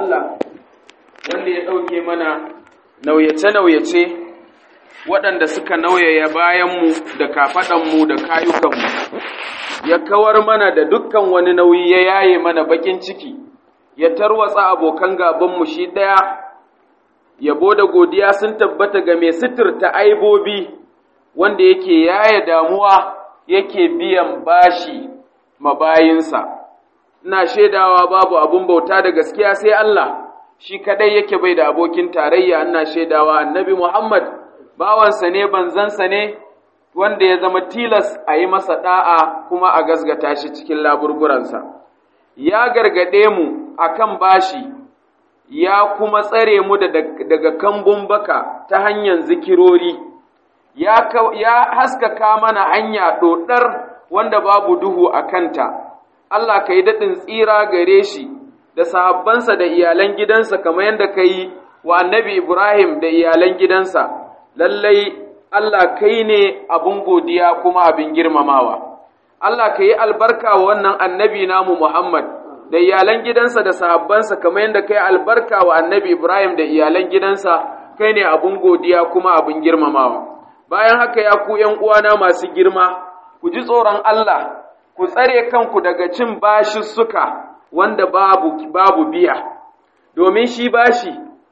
Allah wanda ya ɗauke mana nauyace-nauyace waɗanda suka nauyaya bayanmu da kafaɗanmu da kayukanmu, ya kawar mana da dukkan wani nauyi ya yaye mana baƙin ciki, ya tarwatsa abokan gabanmu shi ɗaya, yabo da godiya sun tabbata ga mai sitirta aibobi wanda yake yaye damuwa yake biyan bashi mabayinsa. Ina shaidawa babu abun bauta da gaskiya sai Allah. shi kadai yake bai da abokin tarayya ina shaidawa annabi Muhammad bawansa ne banzansa ne wanda ya zama tilas a yi masa da'a kuma a gasgata shi cikin laburburansa ya gargade mu akan bashi ya kuma tsare mu daga kambun baka ta hanyar zikirori ya, ya haskaka mana hanya ɗoɗar wanda babu duhu a kanta Allah ka yi daɗin tsira gare shi da sahabbansa da iyalan gidansa kamar yadda ka yi wa annabi Ibrahim da iyalan gidansa, lallai Allah kai ne abin godiya kuma abin girmamawa. Allah ka yi albarka wa wannan annabi namu Muhammad da iyalan gidansa da sahabbansa kamar yadda ka yi albarka wa annabi Ibrahim da iyalan gidansa kai ne abin godiya kuma abin girmamawa. Bayan haka ya ku ’yan uwana masu girma, ku ji tsoron Allah, ku tsare kanku daga cin bashussuka. wanda babu, babu biya, domin shi bashi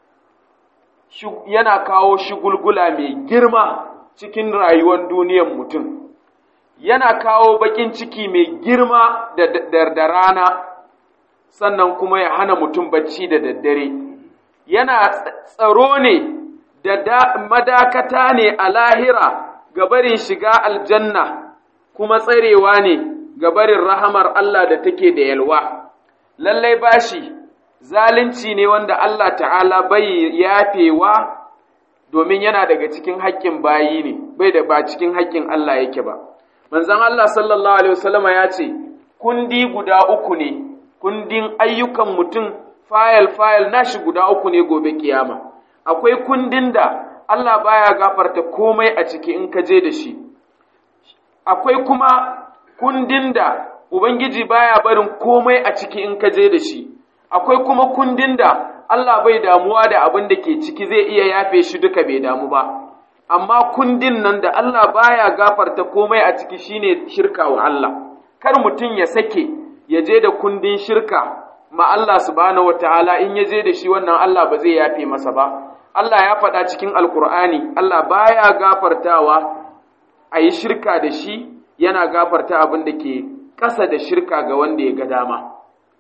yana kawo shigulgula mai girma cikin rayuwar duniyar mutum, yana kawo baƙin ciki mai girma da, da, rana, sannan kuma ya hana mutum bacci da daddare, yana tsaro ne da madakata ne a lahira ga barin shiga aljanna, kuma tsarewa ne ga barin rahamar Allah da take da yalwa. lallai bashi zalunci ne wanda Allah ta'ala bai yafewa domin yana daga cikin haƙƙin bayi ne bai da ba cikin haƙƙin Allah yake ba manzon Allah sallallahu alaihi wasallama ya ce kundi guda uku ne kundin ayyukan mutum fayil fayil nashi guda uku ne gobe kiyama akwai kundin da Allah baya gafarta komai a ciki in ka je da shi akwai kuma kundin da Ubangiji baya barin komai a ciki in ka je da shi, akwai kuma kundin da Allah bai damuwa da abin da ke ciki zai iya yafe shi duka bai damu ba, amma kundin nan da Allah baya gafarta komai a ciki shine shirka wa Allah, kar mutum ya sake ya je da kundin shirka ma Allah subhanahu wataala in ya je da shi wannan Allah ba zai yafe masa ba. Allah ya faɗa cikin Alƙur'ani, Allah baya gafartawa a yi shirka da shi yana gafarta abin da ke ƙasa da shirka ga wanda ya ga dama.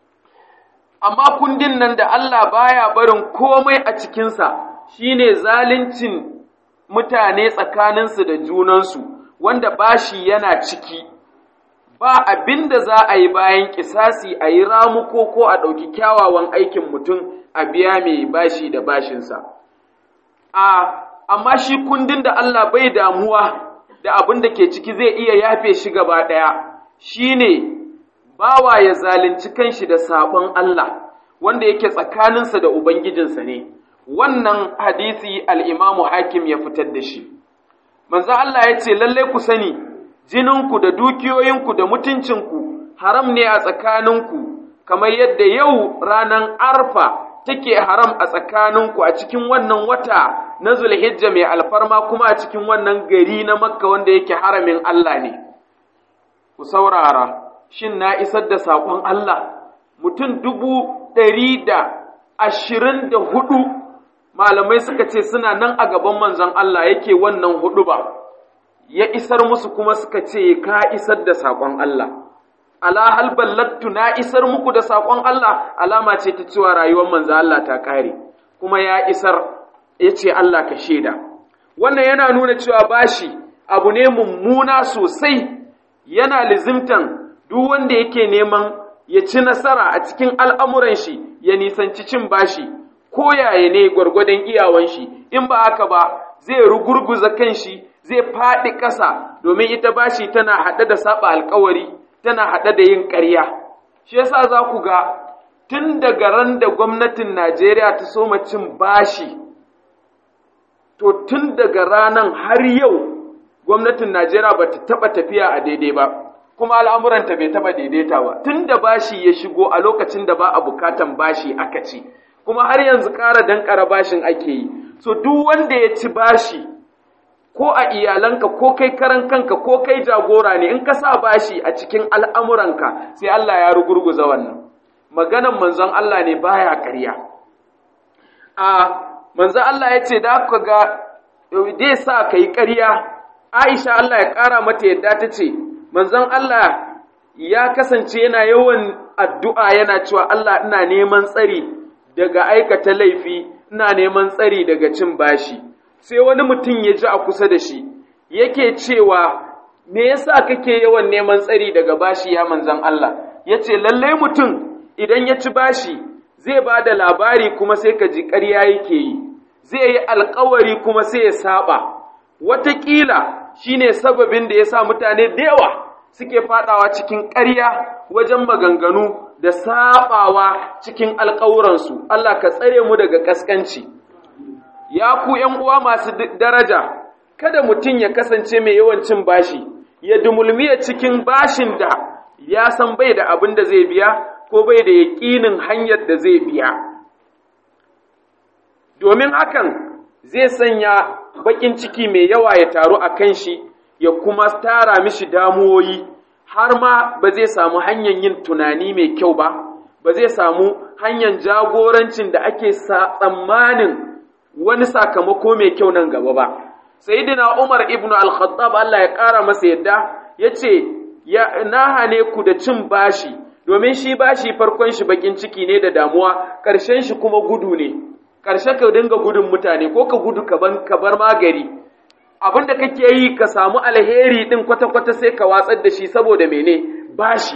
Amma kundin nan da Allah baya barin komai a cikinsa shi ne zalincin mutane tsakaninsu da junansu, wanda bashi yana ciki, ba abin da za a yi bayan ƙisasi a yi ramuko ko a ɗauki kyawawan aikin mutum a biya mai bashi da bashinsa. A, amma shi kundin da Allah bai damuwa da abin da ke ciki zai iya yafe shi gaba ɗaya. shi ne bawa ya zalunci kanshi da saɓon Allah wanda yake tsakaninsa da Ubangijinsa ne, wannan hadisi al'imamu hakim ya fitar da shi. Manzo Allah ya ce, lallai ku sani, jininku da dukiyoyinku da mutuncinku haram ne a tsakaninku, kamar yadda yau ranar arfa take haram a tsakaninku a cikin wannan wata na Zulhijja mai alfarma kuma a cikin wannan gari na Makka wanda yake haramin Allah ne. ku saurara, shin na isar da saƙon Allah, mutum dubu ɗari da ashirin da hudu malamai suka ce suna nan a gaban manzon Allah yake wannan hudu ba, ya isar musu kuma suka ce ka isar da saƙon Allah. Ala hal ballattu na isar muku da saƙon Allah alama ce ta cewa rayuwar manzon Allah ta ƙare, kuma ya isar ya ce Allah ka shaida. Wannan yana nuna cewa bashi abu ne mummuna sosai yana lizimtan duk wanda yake neman ya ci nasara a cikin al'amuran shi ya nisanci cin bashi, ko yaya ne gwargwadon iyawan shi, in ba haka ba zai rugurguza kan shi zai faɗi ƙasa domin ita bashi tana haɗe da saba alkawari, tana haɗe da yin ƙarya. Shi yasa za ku ga tun daga ran da gwamnatin Najeriya ta soma cin bashi, to tun daga ranan har yau gwamnatin Najeriya ba ta taɓa tafiya a daidai ba, kuma al'amuranta bai taɓa daidaita ba, tun da bashi ya shigo a lokacin da ba a bukatan bashi aka ci, kuma har yanzu ƙara dankara bashin ake yi so duk wanda ya ci bashi ko a iyalanka ko kai karan kanka ko kai jagora ne in ka sa bashi a cikin al'amuranka sai Allah ya rugurguza wannan maganan manzon Allah ne baya ƙarya a manzon Allah ya ce da ka ga zai sa ka yi ƙarya Aisha Allah ya ƙara mata yadda ta ce manzon Allah ya kasance yana yawan addu'a yana cewa Allah ina neman tsari daga aikata laifi ina neman tsari daga cin bashi sai wani mutum ya ji a kusa da shi yake cewa me yasa kake yawan neman tsari daga bashi ya manzan Allah ya ce lallai mutum idan ya ci bashi zai ba da labari kuma sai ka ji ƙarya yake yi zai yi alkawari kuma sai ya saba wataƙila shine sababin da ya sa mutane da yawa suke fadawa cikin ƙarya wajen maganganu da sabawa cikin alƙawuransu Allah ka tsare mu daga ƙasƙanci ya ku ’yan uwa masu daraja kada mutum ya kasance mai yawan cin bashi ya dumulmiya cikin bashin da ya san bai da abin da zai biya ko bai da yaƙinin hanyar da zai biya domin hakan zai sanya baƙin ciki mai yawa ya taru a kan shi ya kuma tara mishi damuwoyi har ma ba zai samu hanyar yin tunani mai kyau ba ba zai samu hanyar jagorancin da ake tsammanin wani sakamako mai kyau nan gaba ba sayyidina Umar ibn al-Khattab Allah ya ƙara masa yadda yace ya na hane ku da cin bashi domin shi bashi farkon shi bakin ciki ne da damuwa ƙarshen shi kuma gudu ne ƙarshe ka dinga gudun mutane ko ka gudu ka ban ka bar magari abin da kake yi ka samu alheri din kwata-kwata sai ka watsar da shi saboda mene bashi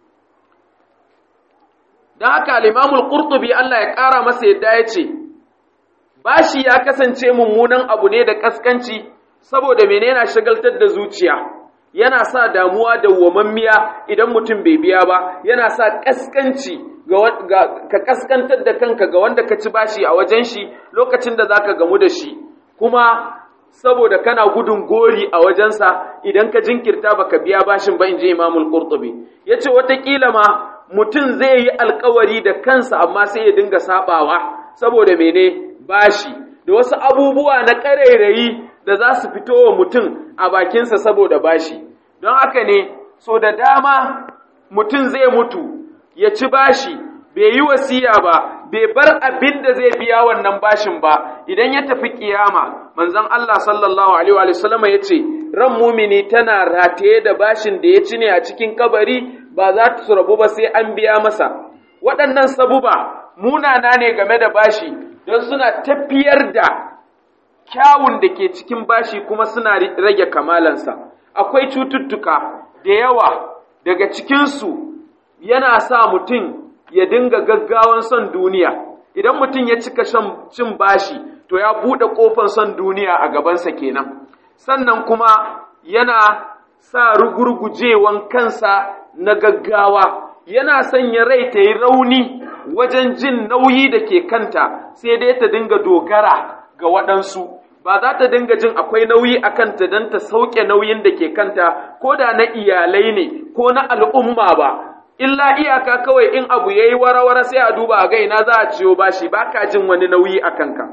dan haka al-Imam al-Qurtubi Allah ya ƙara masa yadda yace bashi ya kasance mummunan abu ne da kaskanci saboda mene yana shagaltar da zuciya yana sa damuwa da wamammiya idan mutum bai biya ba yana sa kaskanci ga, ka kaskantar da kanka ga wanda ka ci bashi a wajen shi lokacin da zaka gamu da shi kuma saboda kana gudun gori a wajensa idan ka jinkirta baka biya bashin ba in je imamul qurtubi yace watakila ma mutum zai yi alkawari da kansa amma sai ya dinga sabawa saboda mene bashi da wasu abubuwa na ƙarairayi da za su fito wa mutum a bakinsa saboda bashi don haka ne so da dama mutum zai mutu ya ci bashi bai yi wasiya ba bai bar abin da zai biya wannan bashin ba idan ya tafi kiyama manzon Allah sallallahu alaihi wa sallam ya ce ran mumini tana rataye da bashin da ya ci ne a cikin kabari ba za ta rabu ba sai an biya masa waɗannan sabuba munana ne game da bashi don suna tafiyar da kyawun da ke cikin bashi kuma suna rage kamalansa akwai cututtuka da yawa daga cikinsu yana sa mutum ya dinga gaggawan son duniya idan mutum ya cika cin bashi to ya buɗe ƙofar son duniya a gabansa kenan sannan kuma yana sa rugurgujewan kansa na gaggawa yana sanya rai ta yi rauni wajen jin nauyi da ke kanta sai dai ta dinga dogara ga waɗansu ba za ta dinga jin akwai nauyi a kanta don ta sauke nauyin da ke kanta ko da na iyalai ne ko na al'umma ba illa iyaka kawai in abu ya yi wara-wara sai a duba a gaina za a ciyo bashi ba ka jin wani nauyi a kanka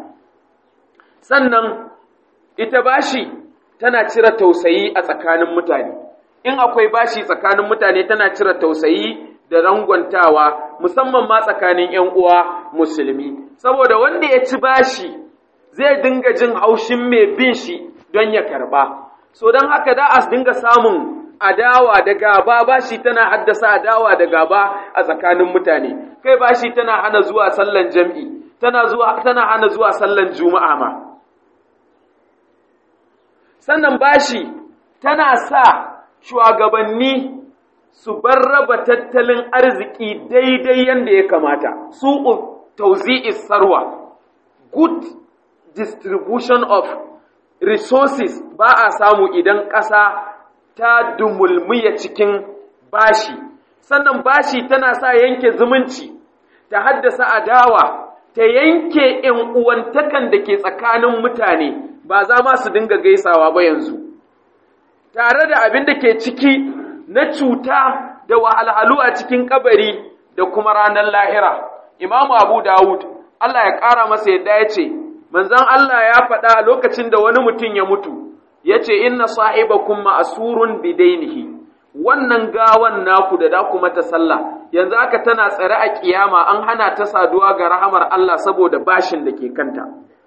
sannan ita bashi tana cire tausayi a tsakanin mutane in akwai bashi tsakanin mutane tana cire tausayi da rangwantawa musamman ma tsakanin ‘yan uwa musulmi, saboda wanda ya ci bashi zai dinga jin haushin mai bin shi don ya karba. So don haka da a dinga samun adawa da gaba bashi tana haddasa adawa da gaba a tsakanin mutane, kai bashi tana hana zuwa sallan jam'i, tana, zuwa, tana hana zuwa sallan juma'a ma. Sannan bashi tana sa shugabanni su bar raba tattalin arziki daidai yadda ya kamata su tauzi'i sarwa good distribution of resources ba a samu idan ƙasa ta dumulmiya cikin bashi sannan bashi tana sa yanke zumunci ta haddasa adawa ta yanke ‘yan uwantakan da ke tsakanin mutane ba za ma su dinga gaisawa ba yanzu tare da abin da ke ciki na cuta da wahalhalu a cikin kabari da kuma ranar lahira. Imamu Abu Dawud, Allah ya ƙara masa yadda ya ce manzon Allah ya faɗa lokacin da wani mutum ya mutu ya ce inna sahibakum ma'asurun bidainihi wannan gawan naku da da ku mata sallah yanzu aka tana tsare a kiyama an hana ta saduwa ga rahamar Allah saboda bashin da ke kanta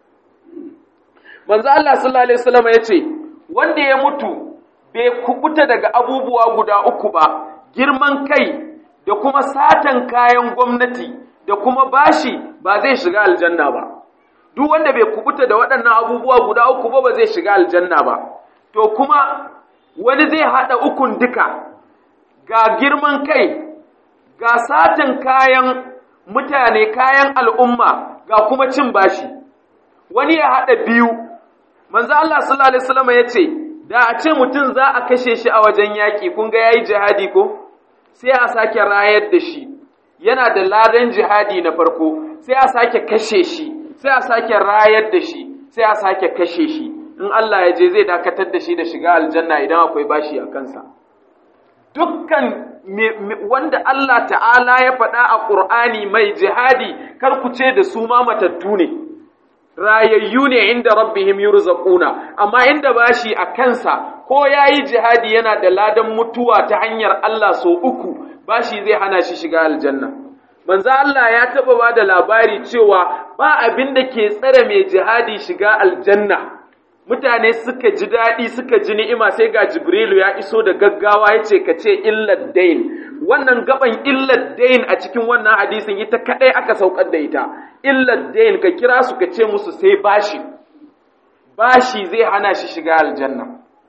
manzo Allah sallallahu alaihi wasallam ya ce wanda ya mutu bai kubuta daga abubuwa guda uku ba girman kai da kuma satan kayan gwamnati da kuma bashi ba zai shiga aljanna ba duk wanda bai kubuta da waɗannan abubuwa guda uku ba ba zai shiga aljanna ba to kuma wani zai haɗa ukun duka ga girman kai ga satan kayan mutane kayan al'umma ga kuma cin bashi wani ya haɗa biyu manzo Allah sallallahu alaihi wasallam ya ce da a ce mutum za a kashe shi a wajen yaƙi kun ga yayi jihadi ko sai a sake rayar da shi yana da ladan jihadi na farko sai a sake kashe shi sai a sake rayar da shi sai a sake kashe shi in Allah ya je zai dakatar da shi da shiga aljanna idan akwai bashi a kansa dukkan wanda Allah ta'ala ya faɗa a ƙur'ani mai jihadi kar ku ce da su ma matattu ne rayayyu ne inda rabbihim yurzaquna amma inda bashi a kansa ko yayi jihadi yana da ladan mutuwa ta hanyar Allah so uku bashi zai hana shi shiga aljanna manzo Allah ya taba ba da labari cewa ba abin da ke tsare mai jihadi shiga aljanna mutane suka ji daɗi suka ji ni'ima sai ga Jibrilu ya iso da gaggawa ya ce ka ce illad dain wannan gaban illad dain a cikin wannan hadisin ita kadai aka saukar da ita illad dain ka kira su ka ce musu sai bashi bashi zai hana shi shiga aljanna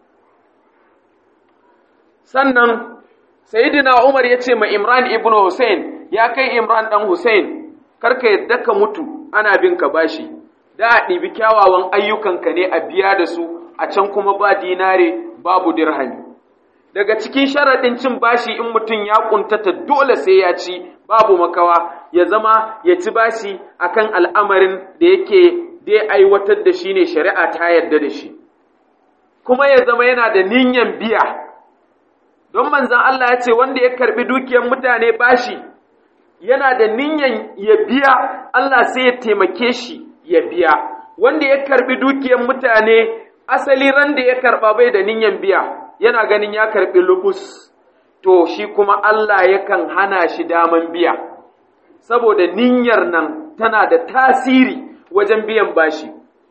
sannan sayyidina Umar ya ce ma Imran ibn Hussein ya kai Imran dan Hussein karka yadda ka mutu ana bin ka bashi da a ɗibi kyawawan ayyukanka ne a biya da su a can kuma ba dinare babu dirhami daga cikin sharaɗin cin bashi in mutum ya ƙuntata dole sai ya ci babu makawa ya zama ya ci bashi akan al'amarin da yake dai aiwatar da shi ne shari'a ta yarda da shi kuma ya zama yana da niyyar biya don manzan Allah ya ce wanda ya karɓi dukiyar mutane bashi yana da niyyar ya biya Allah sai ya taimake shi ya biya wanda ya karbi dukiyar mutane asali ran da ya karba bai da niyyar biya yana ganin ya karbi lubus to shi kuma Allah yakan hana shi daman biya saboda niyyar nan tana da tasiri wajen biyan bashi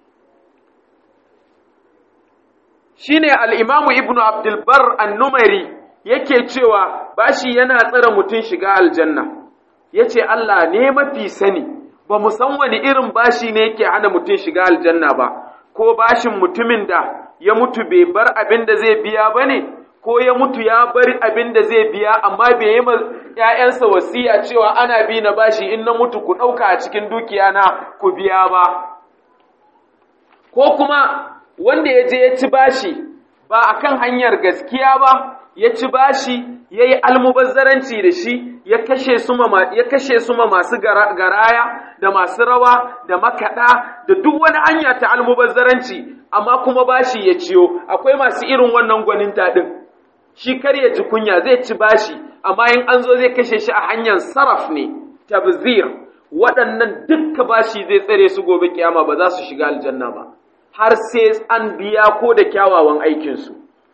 shine al-Imam Ibn Abdul Barr an-Numari yake cewa bashi yana tsare mutum shiga aljanna yace Allah ne mafi sani ba mu san wani irin bashi ne yake hana mutum shiga aljanna ba ko bashin mutumin da ya mutu bai bar abin da zai biya ba ne ko ya mutu ya bar abin da zai biya amma bai yi ‘ya'yansa wasiya cewa ana bi na bashi in na mutu ku ɗauka a cikin dukiya na ku biya ba ko kuma wanda ya je ya ci bashi ba a kan hanyar gaskiya ba ya ci bashi ya yi almubazzaranci da shi ya kashe su ma masu garaya da masu rawa da makaɗa da duk wani hanya ta almubazzaranci amma kuma bashi ya ciyo akwai masu irin wannan gwanin taɗin shi kar ya ji kunya zai ci bashi amma in an zo zai kashe shi a hanyar saraf ne tabzir waɗannan dukka bashi zai tsare su gobe kiyama ba za su shiga aljanna ba har sai an biya ko da kyawawan aikinsu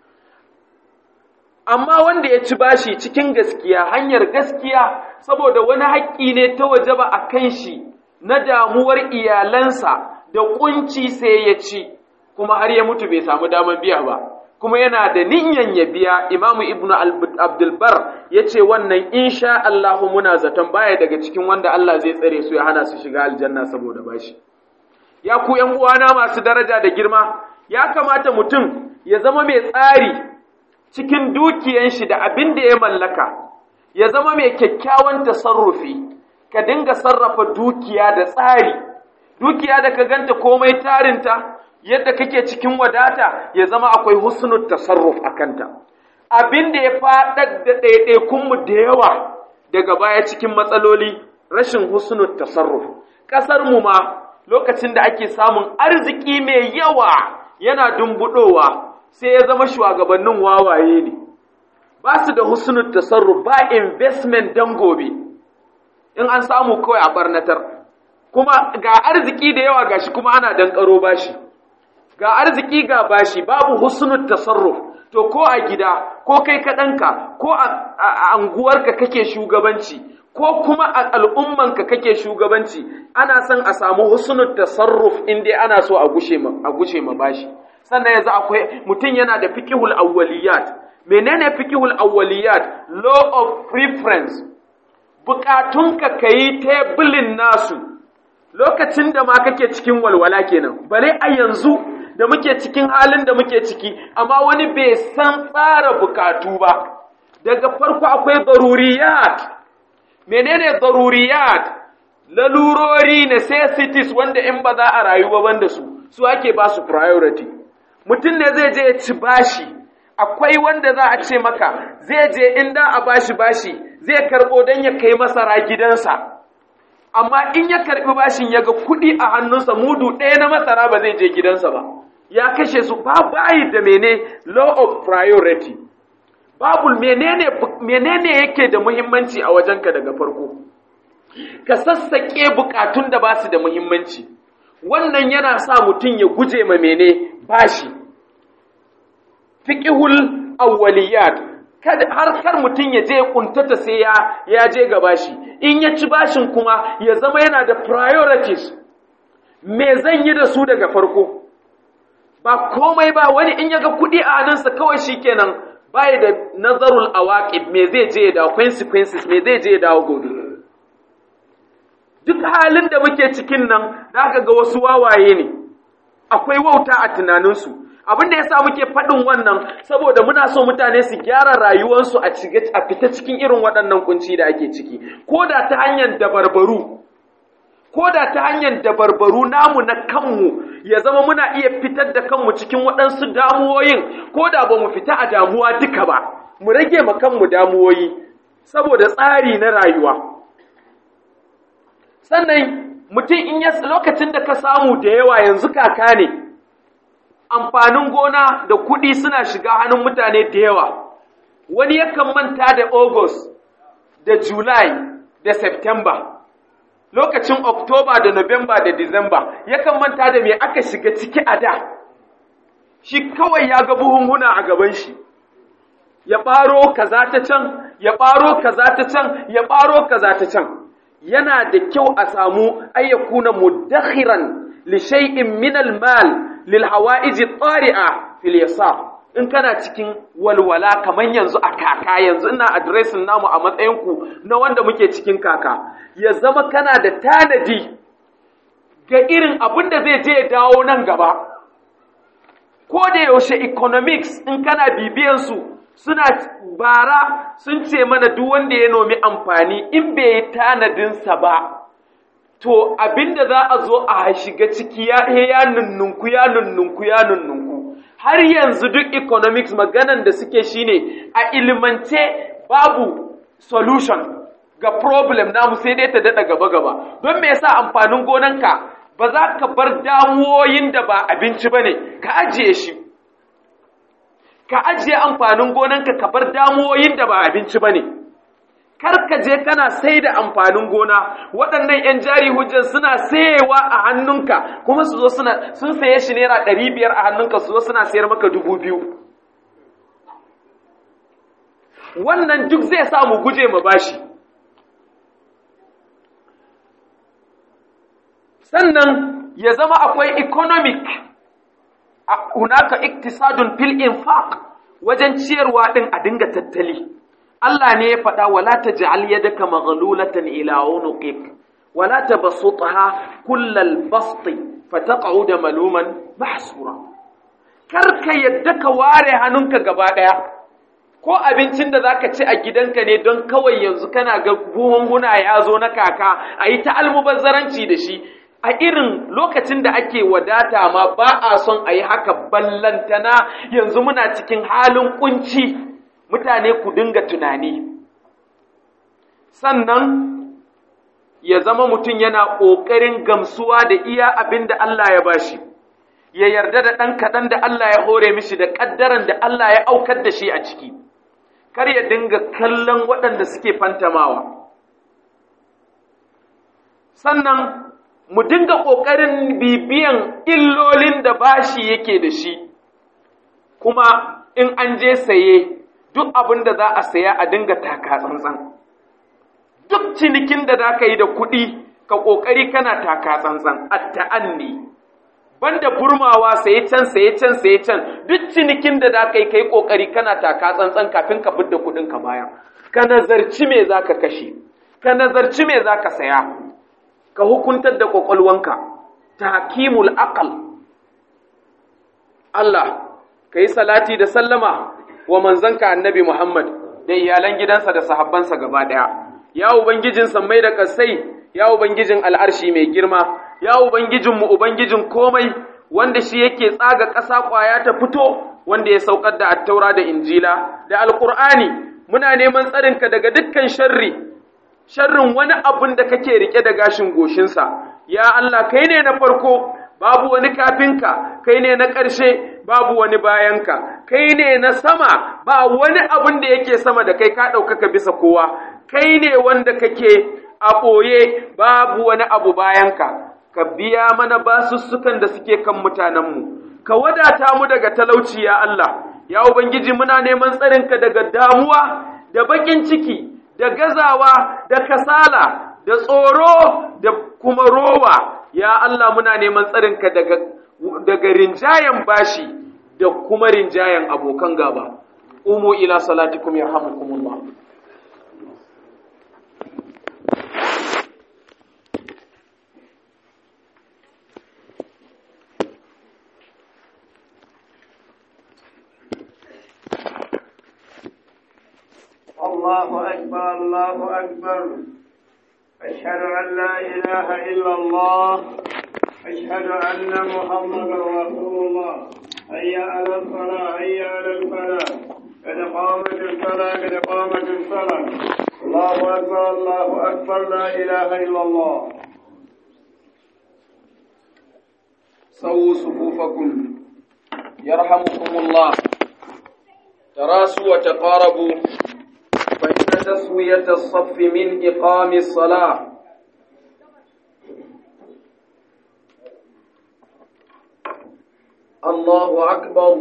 amma wanda ya ci bashi cikin gaskiya hanyar gaskiya saboda wani haƙƙi ne ta waje ba a kan shi na damuwar iyalansa da ƙunci sai ya ci kuma har ya mutu bai samu damar biya ba kuma yana da niyan ya biya imamu ibnu abdulbar ya ce wannan insha Allahu muna zaton baya daga cikin wanda Allah zai tsare su ya hana su shiga aljanna saboda bashi ya ku ’yan uwana masu daraja da girma ya kamata mutum ya zama mai tsari cikin dukiyan shi da abin da ya mallaka, ya zama mai kyakkyawan tasarrufi, ka dinga sarrafa dukiya da tsari, dukiya da ka ganta komai tarinta, yadda kake cikin wadata ya zama akwai husnul tasarruf a kanta. Abin da ya faɗar da ɗaiɗaikunmu da yawa daga baya cikin matsaloli rashin husnul tasarruf. Ƙasarmu ma lokacin da ake samun arziki mai yawa yana dumbuɗowa. sai ya zama shugabannin wawaye ne ba su da husnul tasarruf ba investment dan gobe in an samu kawai a barnatar kuma ga arziki da yawa gashi kuma ana dankaro bashi ga arziki ga bashi babu husnul tasarruf to ko a gida ko kai kaɗanka ko a anguwarka kake shugabanci ko kuma a al'ummanka kake shugabanci ana son a samu husnul tasarruf in dai ana so a gushe ma a gushe ma bashi sannan yanzu akwai mutum yana da fiqhul awwaliyat menene fiqhul awwaliyat law of preference bukatunka kayi tebulin nasu lokacin da ma kake cikin walwala kenan bare a yanzu da muke cikin halin da muke ciki amma wani bai san tsara bukatu ba daga farko akwai daruriyat menene daruriyat lalurori necessities wanda in ba za a rayu ba banda su su ake ba su priority mutum ne zai je ya ci bashi akwai wanda za a ce maka zai je inda a bashi bashi zai karbo don ya kai masara gidansa amma in ya karbi bashin ya ga kuɗi a hannunsa mudu ɗaya na masara ba zai je gidansa ba ya kashe su ba bayi da mene law of priority babu menene menene yake da muhimmanci a wajenka daga farko ka sassaƙe bukatun da ba su da muhimmanci wannan yana sa mutum ya guje ma mene bashi fiqhul awwaliyat har kar mutum ya je kuntata sai ya ya je ga bashi in ya ci bashin kuma ya zama yana da priorities me zan yi da su daga farko ba komai ba wani in ya ga kuɗi a hannunsa kawai shikenan bai da nazarul awaqib me zai je da consequences me zai je dawo gobe duk halin da muke cikin nan zaka ga wasu wawaye ne akwai wauta a tunaninsu abin da yasa muke faɗin wannan saboda muna so mutane su gyara rayuwarsu a a fita cikin irin waɗannan kunci da ake ciki ko da ta hanyar dabarbaru ko da ta hanyar dabarbaru namu na kanmu ya zama muna iya fitar da kanmu cikin waɗansu damuwoyin ko da ba mu fita a damuwa duka ba mu rage ma kanmu damuwoyi saboda tsari na rayuwa sannan mutum in ya lokacin da ka samu da yawa yanzu kaka ne amfanin gona da kuɗi suna shiga hannun mutane da yawa wani yakan manta da august da july da september lokacin Oktoba da Nuwamba da Disamba yakan manta da me aka shiga ciki a da, shi kawai ya ga buhunhuna a gaban shi, ya ɓaro kaza ta can, ya ɓaro kaza ta can, ya ɓaro kaza ta can. Yana da kyau a samu ayyakuna mudakhiran li shay'in min al-mal lil hawa'iji tari'a fil yasar. in kana cikin walwala kamar yanzu a kaka yanzu ina adiresin namu a matsayinku na wanda muke cikin kaka ya zama kana da tanadi ga irin abin da zai je ya dawo nan gaba ko da yaushe economics in kana bibiyansu suna bara sun ce mana duk wanda ya nomi amfani in bai yi tanadinsa ba to abin da za a zo a shiga ciki ya nunnunku ya nunnunku ya nunnunku har yanzu duk economics maganan da suke shine a ilimance babu solution ga problem namu sai dai ta daɗa gaba-gaba don me yasa amfanin gonanka ba za ka bar damuwoyin da ba abinci ba ne ka ajiye shi ka ajiye amfanin gonanka ka bar damuwoyin da ba abinci ba ne kar ka je kana sai da amfanin gona waɗannan 'yan jari hujjar suna sayewa a hannunka kuma su zo suna sun saye shi naira ɗari biyar a hannunka su zo suna sayar maka dubu biyu wannan duk zai sa mu guje ma bashi sannan ya zama akwai economic hunaka iktisadun fil infaq wajen ciyarwa ɗin a dinga tattali Allah ne ya faɗa wala taj'al yadaka maghlulatan ila unuqik wala tabsutha kullal basti fataq'ud maluman mahsura kar ka yadda ka ware hannunka gaba daya ko abincin da zaka ci a gidanka ne don kawai yanzu kana ga buhunhuna ya zo na kaka ayi ta almubazzaranci da shi a irin lokacin da ake wadata ma ba a son a yi haka ballantana yanzu muna cikin halin kunci mutane ku dinga tunani sannan ya zama mutum yana ƙoƙarin gamsuwa da iya abin da Allah ya bashi ya yarda da ɗan kaɗan da Allah ya hore mishi da ƙaddaran da Allah ya aukar da shi a ciki kar ya dinga kallon waɗanda suke fantamawa sannan mu dinga ƙoƙarin bibiyan illolin da bashi yake da shi kuma in an je saye duk abin da za a saya a dinga taka tsantsan duk cinikin da za ka yi da kuɗi ka ƙoƙari kana taka tsantsan a ta'anni banda burmawa saye can saye can saye can duk cinikin da za ka yi kai ƙoƙari kana taka tsantsan kafin ka fidda kuɗin ka baya ka nazarci me za ka kashe ka nazarci me za ka saya ka hukuntar da ƙwaƙwalwanka tahkimul aqal Allah ka yi salati da sallama wa manzanka annabi Muhammad da iyalan gidansa da sahabbansa gaba ɗaya ya ubangijin sammai da kasai ya ubangijin al'arshi mai girma ya ubangijinmu ubangijin komai wanda shi yake tsaga ƙasa ƙwaya ta fito wanda ya saukar da attaura da injila da alƙur'ani muna neman tsarinka daga dukkan sharri sharrin wani abin da kake rike da gashin goshinsa ya Allah kai ne na farko babu wani kafinka kai ne na ƙarshe babu wani bayanka kai ne na sama ba wani abin da yake sama da kai ka ɗaukaka bisa kowa kai ne wanda kake a ɓoye babu wani abu bayanka ka biya mana basussukan da suke kan mutanenmu ka wadata mu daga talauci ya Allah ya ubangiji muna neman tsarinka daga damuwa da baƙin ciki da gazawa da kasala da tsoro da kuma rowa ya Allah muna neman tsarinka daga daga rinjayen bashi da kuma rinjayen abokan gaba umu ila salatikum yarhamukumullah الله أكبر الله أكبر أشهد أن لا إله إلا الله أشهد أن محمدا رسول الله هيا على الصلاة هيا على الفلاح قد قامت الصلاة قد قامت الصلاة الله أكبر الله أكبر لا إله إلا الله سووا صفوفكم يرحمكم الله تراسوا وتقاربوا فإن تسوية الصف من إقام الصلاة الله أكبر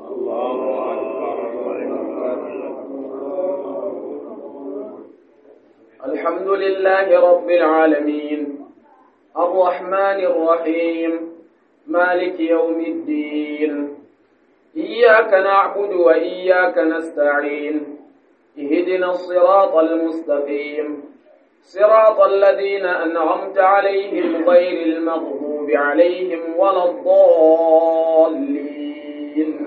الحمد لله رب العالمين الرحمن الرحيم مالك يوم الدين إياك نعبد وإياك نستعين اهدنا الصراط المستقيم صراط الذين أنعمت عليهم غير المغضوب عليهم ولا الضالين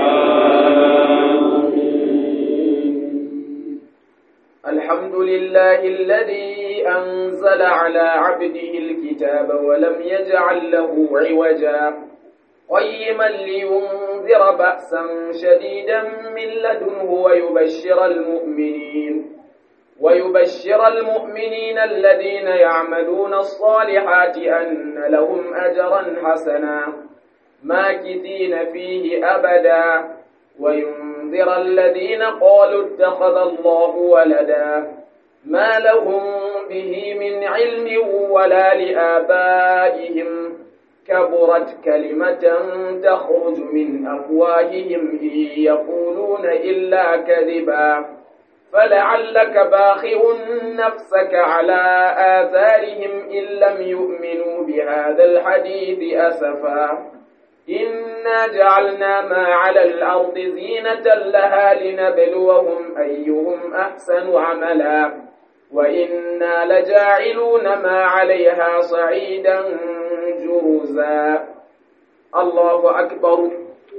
الحمد لله الذي أنزل على عبده الكتاب ولم يجعل له عوجا قيما لينذر بأسا شديدا من لدنه ويبشر المؤمنين ويبشر المؤمنين الذين يعملون الصالحات أن لهم أجرا حسنا ماكثين فيه أبدا وينذر الذين قالوا اتخذ الله ولدا ما لهم به من علم ولا لآبائهم كبرت كلمة تخرج من أفواههم إن يقولون إلا كذبا فلعلك باخع نفسك على آثارهم إن لم يؤمنوا بهذا الحديث أسفا إنا جعلنا ما على الأرض زينة لها لنبلوهم أيهم أحسن عملا وإنا لجاعلون ما عليها صعيدا جرزا الله أكبر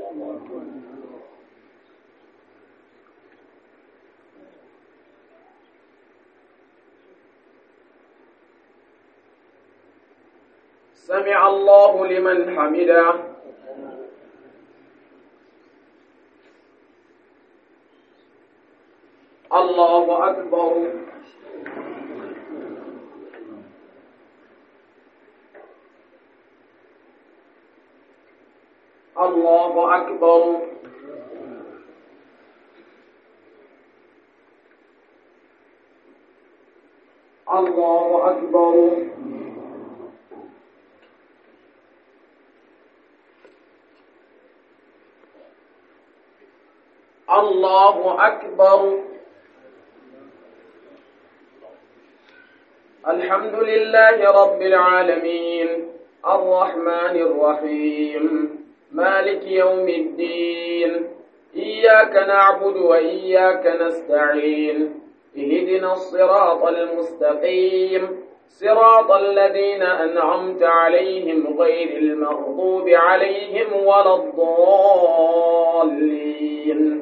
سمع الله لمن حمده الله أكبر الله أكبر الله أكبر الله أكبر الحمد لله رب العالمين الرحمن الرحيم مالك يوم الدين إياك نعبد وإياك نستعين اهدنا الصراط المستقيم صراط الذين أنعمت عليهم غير المغضوب عليهم ولا الضالين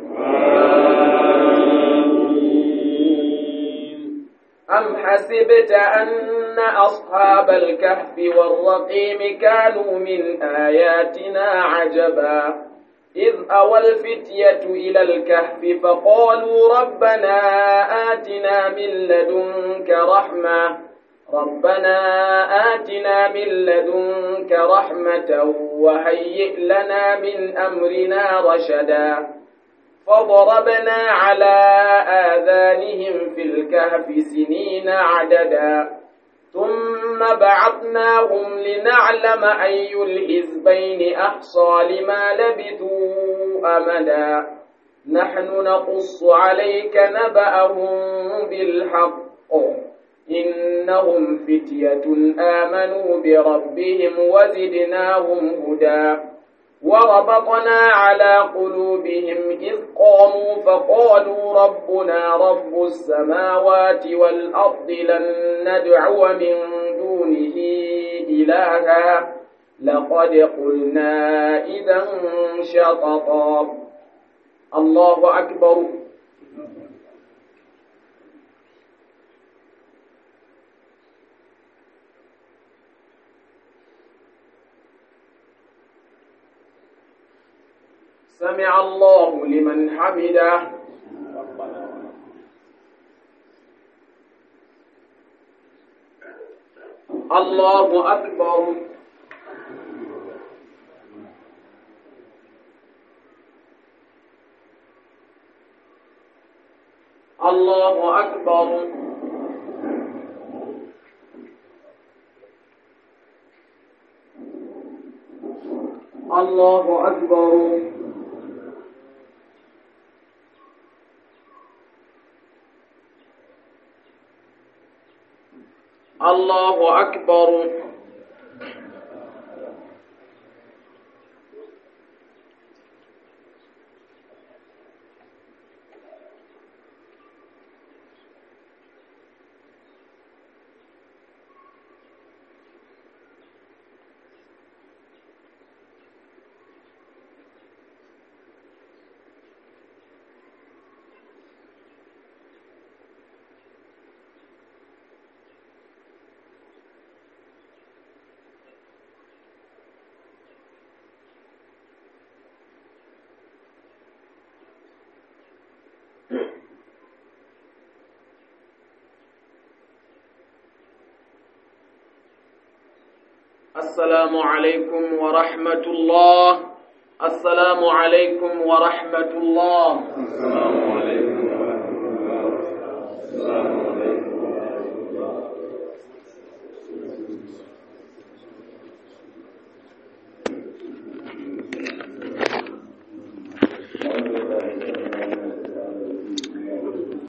أم حسبت أن أصحاب الكهف والرقيم كانوا من آياتنا عجبا إذ أوى الفتية إلى الكهف فقالوا ربنا آتنا من لدنك رحمة ربنا آتنا من لدنك رحمة وهيئ لنا من أمرنا رشدا فضربنا على آذانهم في الكهف سنين عددا ثم بعثناهم لنعلم أي الحزبين أحصى لما لبثوا أمدا نحن نقص عليك نبأهم بالحق إنهم فتية آمنوا بربهم وزدناهم هدى وربطنا على قلوبهم إذ قاموا فقالوا ربنا رب السماوات والأرض لن ندعو من دونه إلها لقد قلنا إذا شططا الله أكبر سمع الله لمن حمده الله أكبر الله أكبر الله أكبر الله أكبر السلام عليكم ورحمة الله السلام عليكم ورحمة الله السلام عليكم